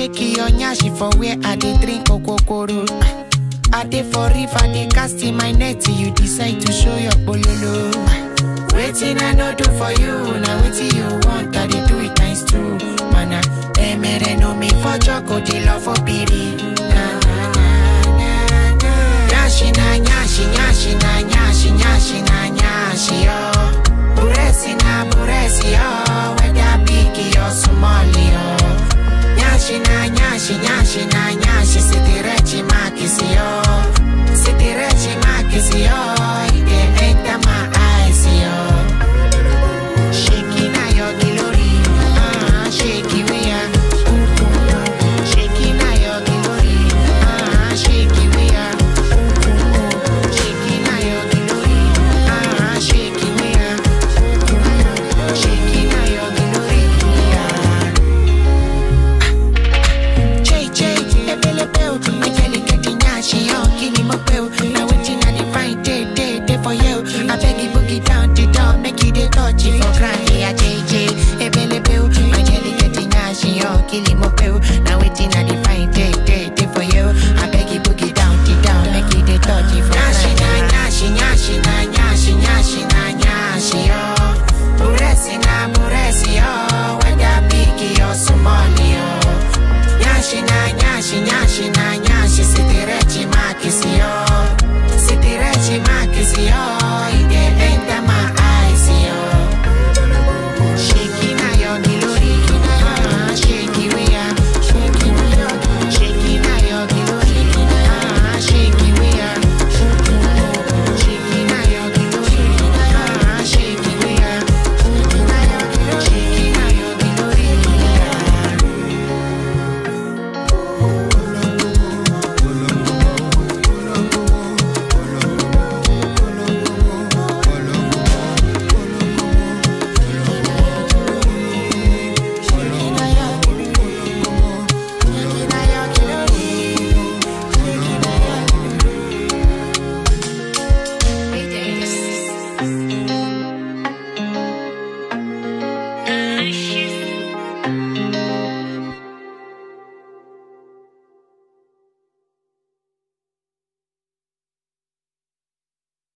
shake your nyashi for where I dey drink okokoro. I dey for river, dey cast in my net till you decide to show your bololo. Waiting I no do for you, now waiting you want, I dey do it times two. Mana, emere no me for choco, dey love for piri. Na na na na na. Nyashi na nyashi, nyashi na nyashi, nyashi na nyashi yo. Buresi na buresi yo, whether big or small yo. Nyashi na nyashi, nyashi na nyashi, sitirechi makisi yo. Sitirechi makisi yo, it dey enter my eyes yo. Shaking na your glory, ah, shake it we are. Shaking na your glory, ah, shake it we are. Shaking na your glory, ah, shake it we are. Shaking na your glory, ah. Jay Jay, ebele bell, my jelly getting nyashi yo, kini mo bell. Now waiting I dey find day day day for you. I beg you boogie down the door, make you dey touch it for ground. Yeah, Jay Jay, ebele bell, my jelly getting nyashi yo, kini mo bell. Now waiting I dey find day day day for you. I beg you boogie down the door, make you dey touch it for ground. Nyashi na nyashi, nyashi na nyashi, nyashi na nyashi yo. Buresi na buresi yo, whether big or small yo. Nyashi na nyashi, nyashi na nyashi, city